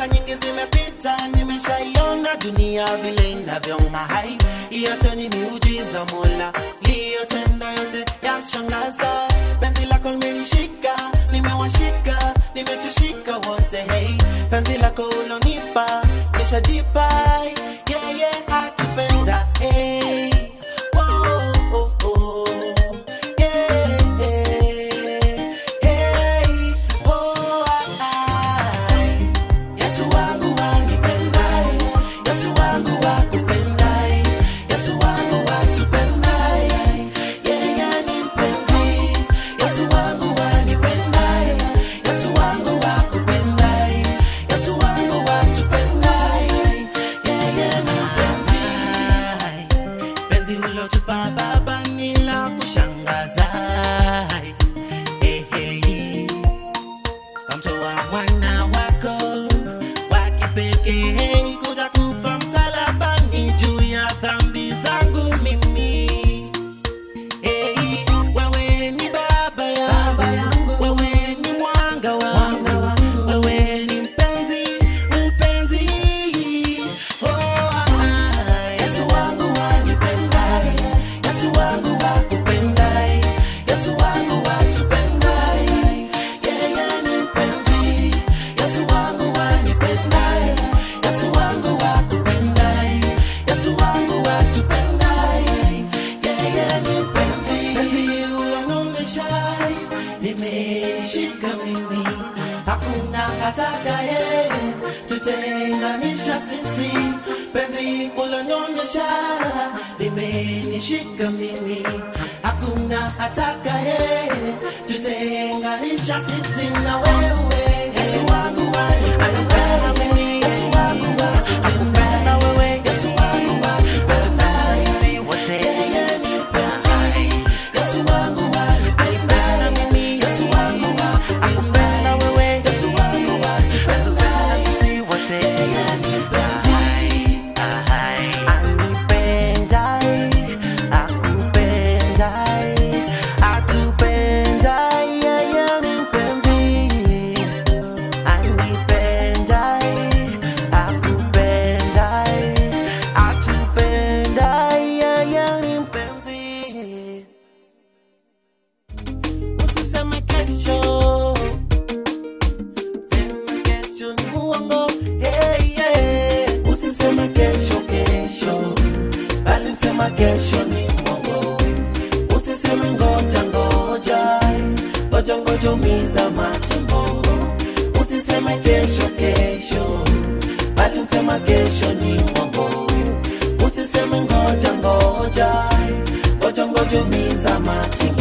miaka nyingi zimepita nimeshaiona dunia vile inavyong'ahai yote ni miujiza mola liyotenda yote yashangaza penzi lako limenishika nimewashika nimetushika wote hey penzi lako ulonipa nishajipa yeah, yeah, atupenda hey. Whoa, oh, oh. Yeah, yeah. Hey, oh, ai. Yesu wangu wanipendai, Yesu wangu wakupendai, Yesu wangu watupendai, yeye ni mpenzi. Yesu wangu wanipendai, Yesu wangu wakupendai, Yesu wangu watupendai, yeye ni mpenzi. Penzi ulotupa Baba ni la kushangaza. Eh, eh kamtoa mwana wako wa kipekee kuja kufa msalabani juu ya dhambi zangu mimi. Hey, wewe ni baba yangu, wewe ni mwanga wangu, wewe ni mpenzi, mpenzi. Oh, ah, Yesu wangu wanipendai, Yesu wangu wakupendai, Yesu wangu watupendai, yeye ni mpenzi. Yesu wangu wanipendai, Yesu wangu wakupendai, Yesu wangu watupendai, yeye ni mpenzi. Penzi ulonumeshai limenishika mimi, hakuna atakaye tutenganisha sisi. Penzi ulonyonyesha limenishika mimi, hakuna atakaye tutenganisha sisi na wewe. Yesu wangu wanipenda mimi, Yesu wangu wanipenda wewe, Yesu wangu watupenda sisi wote. Yeye ni mpenzi, Yesu wangu wanipenda mimi, Yesu wangu wanipenda wewe, Yesu wangu watupenda sisi wote. Yeye ni mpenzi, anipendai, akupendai, atupendai, yeye ni mpenzi anipendai akupendai atupendai yeye ni mpenzi usiseme kesho sema kesho ni muongo hey, yeah. usiseme kesho kesho bali msema kesho ni muongo usiseme ngoja ngoja ngoja ngoja umiza matumbo usiseme kesho kesho bali msema kesho ni mwongo usiseme ngoja ngoja ngoja ngoja umiza matumbo